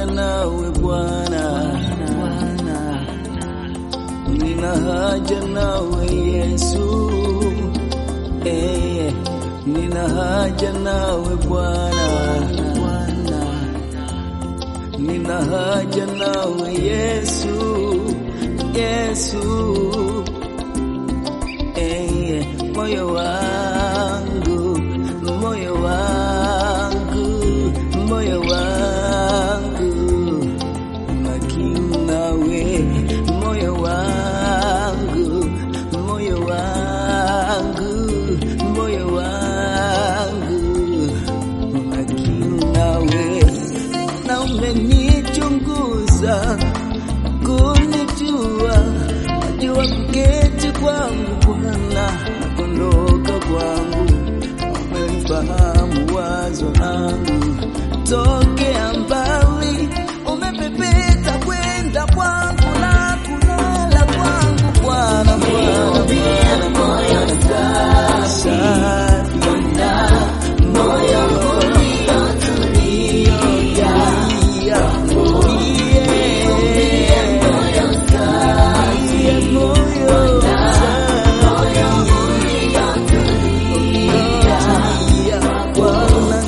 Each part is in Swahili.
nawe Bwana, nina haja nawe Yesu, eh, nina haja nawe Bwana, nina haja nawe Yesu, Yesu, eh, moyo wangu, moyo wangu, moyo wangu na kiu nawe, moyo wangu, moyo wangu, moyo wangu na kiu nawe, na umenichunguza kunijua, najua kuketi kwangu Bwana na kuondoka kwangu, umenifahamu wazo langu tokea mbali, umepepeta kwenda kwangu na kulala kwangu Bwana, Bwana, Bwana, Bwana, safi moyo uliotulia, yeah, moyo safi, Bwana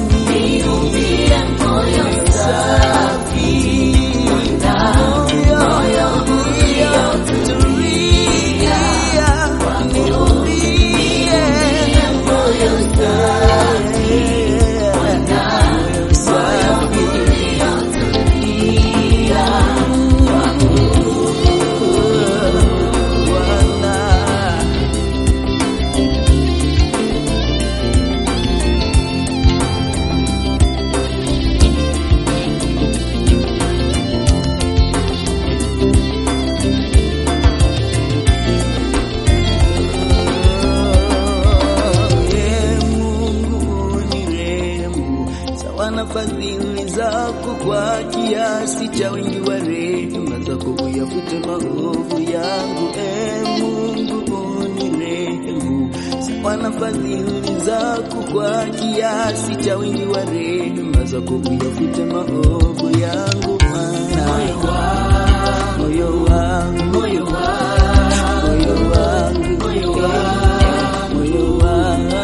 Ee Mungu unirehemu, sawa na fadhili zako, kwa kiasi cha wingi wa rehema zako uyafute maovu yangu. Ee Mungu unirehemu, sawa na fadhili zako, kwa kiasi cha wingi wa rehema zako uyafute maovu yangu. Maana moyo wangu, moyo wangu, moyo wangu, moyo wangu, moyo wangu,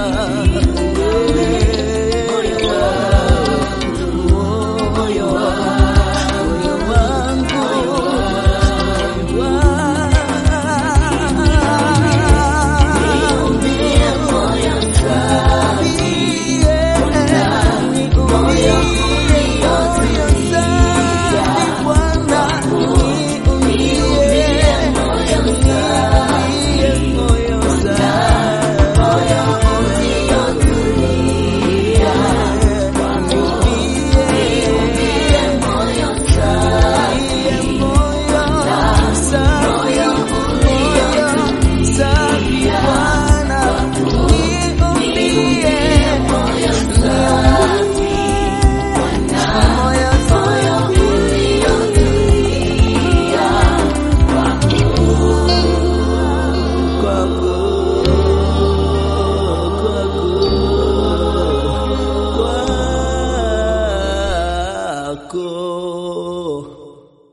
moyo wangu, moyo wangu, kwako